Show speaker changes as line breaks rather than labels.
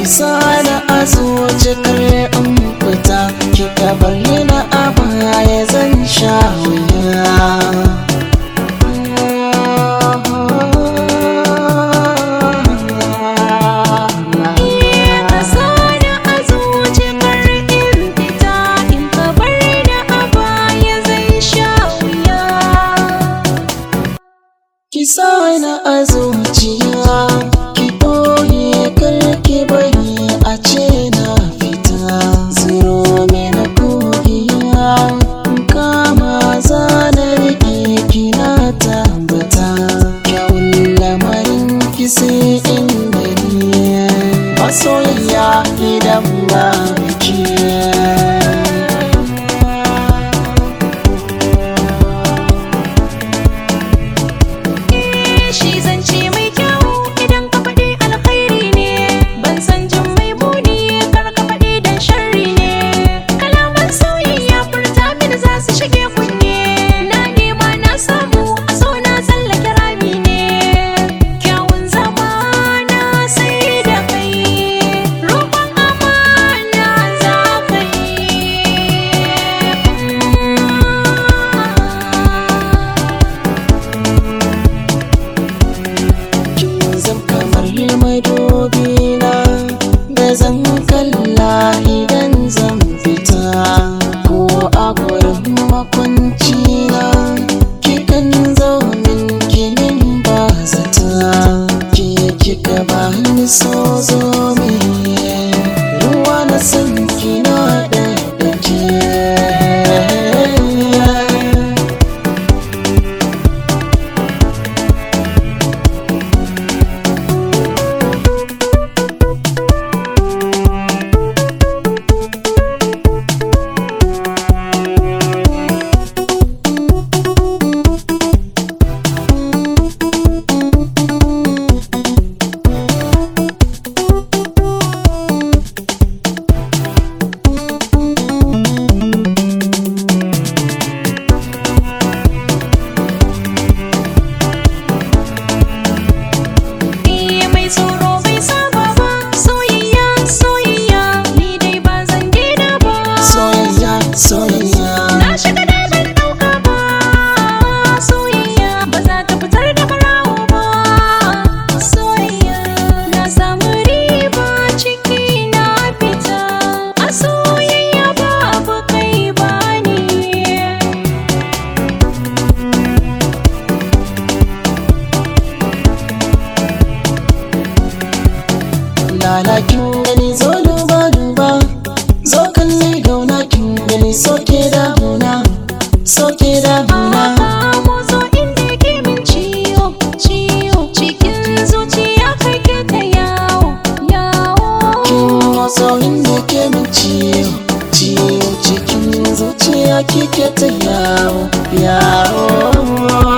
sana a zuci kar in fita kika bar ni na a baya zan sha wuya
Ka sani a zuci kar in fita in ka bar ni a baya zan sha wuya.
Ki sana a zuciya ki ɓoye kar ki bari a ce na fita zuro mini kogiya kama zanar ki na tabbata kyawun lamarin ki sai inda ni masoyiya idan ba biki
Shi zance mai kyau idan ka faɗi alkhairi ne ban san jin mai muni kar ka faɗi dan sharri ne kalaman sauyi ya furta mini za su shige kunne na nema na samu a so na tsallake rami ne kyawun zama na sai da kai roƙon amana za ka yi
zan kamar madobi na da zan kalla idan zan fita ko a gurin makwanci na kikan zo min kinin ba zata ke kika ba ni so zo min ruwa na san kina da dake
Iya mai tsoro bai saba ba soyayya soyayya ni dai ba zan daina ba
soyayya soyayya
na shiga da ban dauka ba soyayya ba za ta fitar da barawo ba soyayya na samu riba ciki na fita a soyayya babu kai ba ni
lalakin gani zo duba duba zo kalli gauna kin gani soke damuna soke damuna
Mozo inda ke min ciwo, ciwo cikin zuciya kai ke ta yawo, yawo.
kin waso inda ke min ciwo ciwo cikin zuciya kike ta yawo yawo